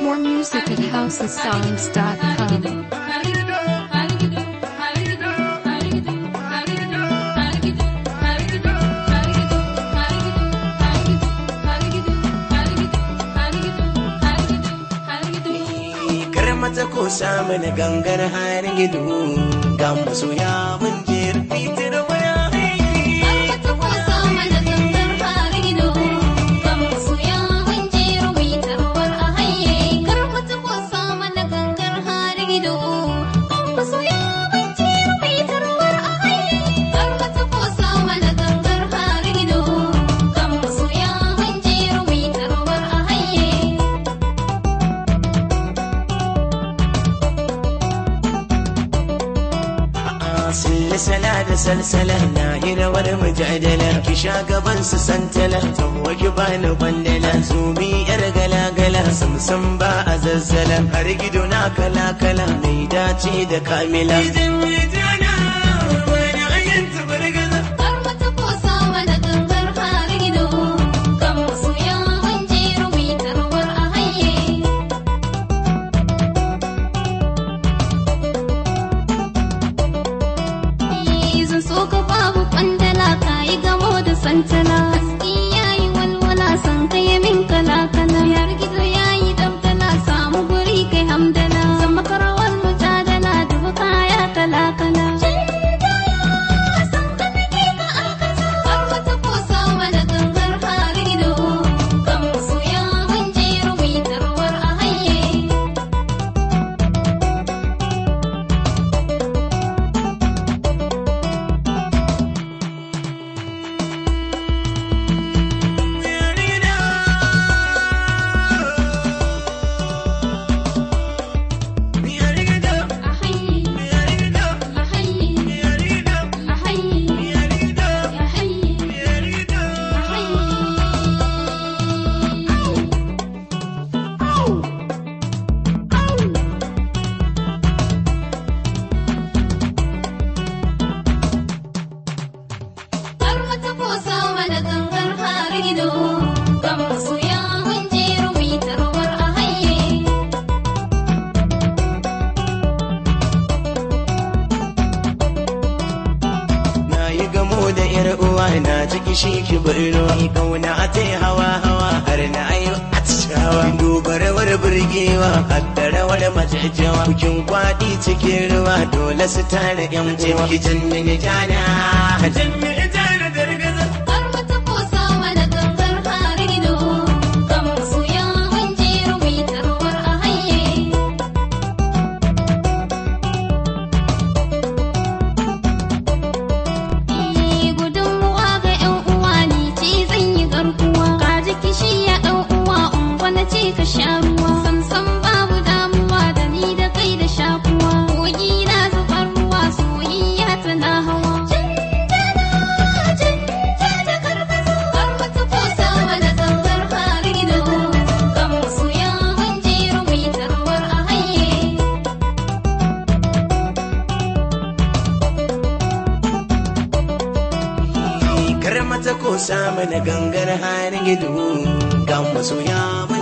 More music at housesongs.com. kar mata ko samu na gangar har gido ga masoya mun je fitar waya Salsala da salsala na yi rawar mujadala ki sha gaban su santala ta ki bani bandala zumi yar gala-gala samsam ba a zazzala har gido na kala-kala mai dace da kamila santana haske yayi walwala san kai min kala kala yar gizo yayi dabdala samu guri kai hamdala zama karawar mujadala dubu kaya kala kala na ciki shi ki birno kauna ta hawa hawa har na ayo atishawa dubarawar burgewa haddarawar majajjawa bukin kwaɗi cikin ruwa dole su tare yan uwa ki jannani jana jannani jana dargaza ka sha ruwa samsam babu damuwa da ni da kai da shakuwa kogi na zubar ruwa soyayya tana hawa Kar mata ko samu na gangar har gido ga masoya